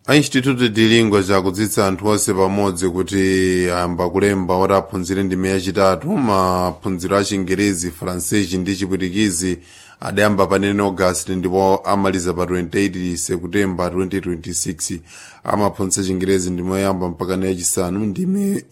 a instituto de lingua chakudzitsa anthu onse pamodzi kuti ayamba kulemba oti aphunzire ndime yachitatu maphunziro a chingerezi francesi ndi chipwitikizi adayamba pa 9 august ndipo amaliza pa 28 september 2026 amaphunzitsa chingerezi ndime yoyamba mpaka na yachisanu ndime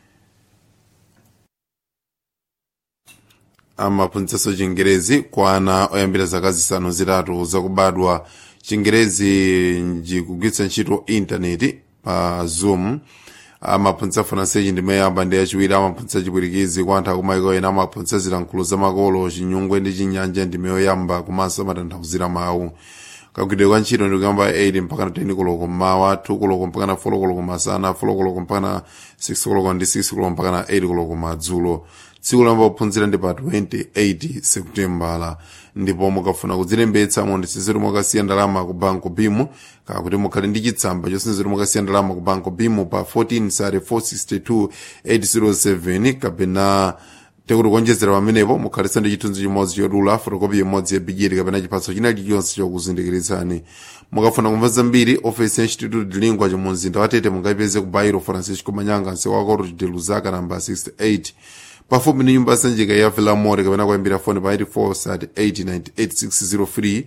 amaphunzitsanso chingerezi kwa ana oyambira zaka zisanu zitatu zakubadwa chingerezi njikugwiritsa ntchito intaneti pa zoom amaphunzitsa francesi ndime yoyamba ndi yachiwiri amaphunzitsa chipwitikizi kwa anthu akumayiko ena amaphunzitsa zilankhulo zamakolo chinyungwe ndi chinyanja ndime yoyamba komanso amatanthauzira mawu kagwidwe kwa ntchito ndikuyamba 8 mpaka na 10 koloko mmawa 2 koloko mpaka na 4 koloko masana 4 koloko mpaka na 6 koloko ndi 6 koloko mpaka na 8 koloko madzulo tsiku lamba kuphunzira ndi pa 28 seputembala ndipo mukafuna kudzilembetsa monditsiziro mwakasiya ndalama ku banco bimu kakuti mukhale ndi chitsamba chosinziro mwakasiya ndalama ku banco bimu pa 14 sare 462 807 kapena tekuti kuonjezera pamenepo mukhalitsa ndi chithunzi chimodzi chodula fotokopi imodzi ya bigeti kapena chiphaso china chilichonse chokuzindikiritsani mukafuna kumva zambiri ofesi ya instituto de lingua mu mzinda wa tete mungayipeze ku bairo francisco manyanga msewu wa coro de luzaka namba 68 pafupi ndi nyumba yasanjika ya vilamore kapena kuyambira foni pa 84 sat 898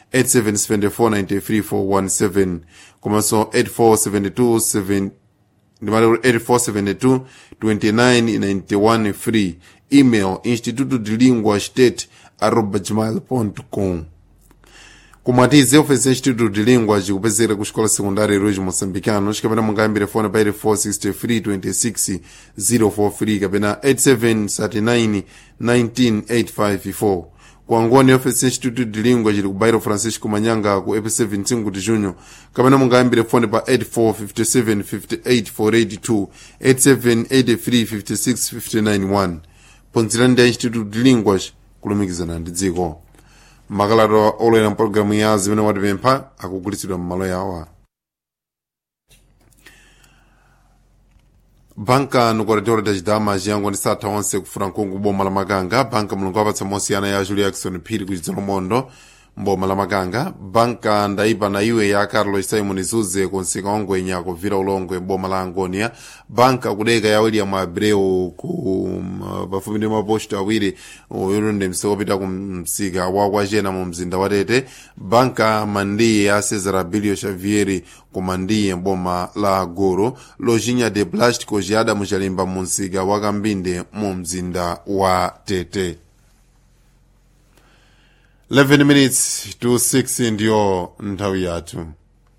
877493 komanso 8472 ndimati 8472 2991 free email instituto de lingua state arroba gmail.com kumwatize ofesi ya instituto de lingua chikupezekera ku xikola sekundari ruji moçambicano xikapena mungayambire foni pa 8463 043 kapena 8739 19854 kuangoni ofesi ya instituto de lingua chili ku bairo francisco manyanga ku ep7 5 de junho kapena mungayambire foni pa 8457 58 482 8783 56 591 phunzirani ndi ya instituto de lingua kulumikizana ndi dziko makalata olera mpologalamu ya zimene watipempha akugulitsidwa m'malo yawo banka nukulatewolo tachidama chiyango ndi satha onse kufuna nkungu boma la makanga banka mulungu apatsa mosiyana ya julia jackson phiri ku chidzolomondo mboma la makanga banka ndaipa na iwe ya carlos simon zuze kunsika ongwenya kuvira ulongwe boma la angonia banka kudeka ya william abreu ku um, pafupi ndi maposto awiri uyulunde msika opita ku msika wa kwachena mu mzinda wa tete banka mandiye ya cesar abilio xavieri ku mandiye boma la goro lojinya de plástico jiyada muchalimba mu msika wa kambinde mu mzinda wa tete 11 minutes to 6 ndiyo nthawi yathu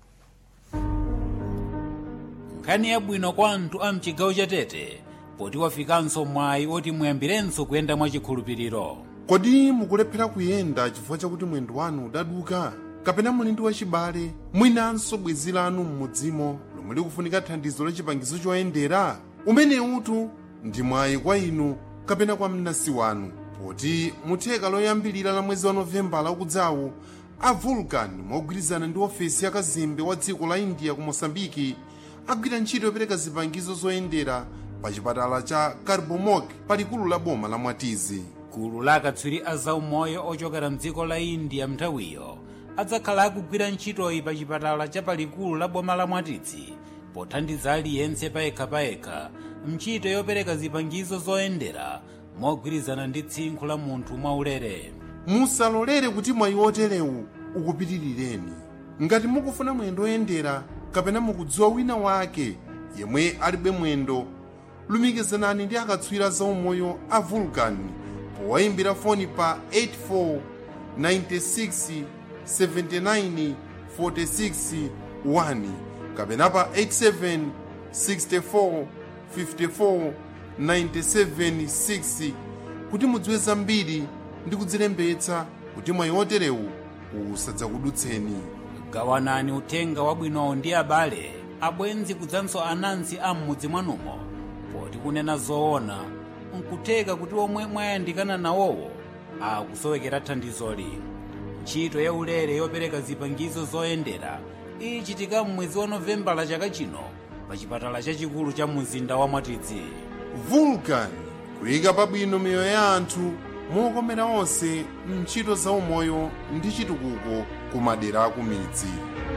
nkhani yabwino kwa anthu a mchigawo cha tete poti wafikanso mwayi oti muyambirenso kuyenda mwachikhulupiriro kodi mukulephera kuyenda chifukwa chakuti mwendo wanu udaduka kapena muli ndi wachibale mwinanso bwenzi lanu m'mudzimo lomwe likufunika thandizo la chipangizo choyendera umene utu ndi mwayi kwa inu kapena kwa mnansi wanu poti mutheka loyambilira la mwezi wa novembala ukudzawu a vulcan mogwirizana ndi ofesi ya kazembe wa dziko la india ku mosambiki agwira ntchito yopereka zipangizo zoyendera pa chipatala cha carbomok palikulu la boma la mwatizi gulu la akatswiri a zaumoyo ochokera mdziko la india mnthawiyo adzakhala akugwira ntchitoyi pa chipatala cha palikulu la boma la mwatizi pothandiza aliyense payekhapayekha mchito yopereka zipangizo zoyendera mogwirizana ndi tsinkhu la munthu mwaulere musalolere kuti mwayi oterewu ukupitirireni ngati mukufuna mwendo oyendera kapena mukudziwa wina wake yemwe alibe mwendo lumikizanani ndi akatswiri zaumoyo a vulcan powayimbira foni pa 84 96 79 46 1 kapena pa 87 64 54 97 6 kuti mudziwe zambiri ndi kudzilembetsa kuti mwayi oterewu usadzakudutseni gawanani uthenga wabwinowo ndi abale abwenzi kudzanso anansi a m'mudzi mwanumo poti kunena zoona nkutheka kuti omwe mwayandikana nawowo akusowekera thandizoli ntchito ya ulere yopereka zipangizo zoyendera ichitika m'mwezi wa novembala chaka chino pa chipatala chachikulu cha mzinda wa mwatidzi vulcan kuyika pabwino miyoyo ya anthu mokomera onse mntchito zaumoyo ndi chitukuko ku madera aku midzi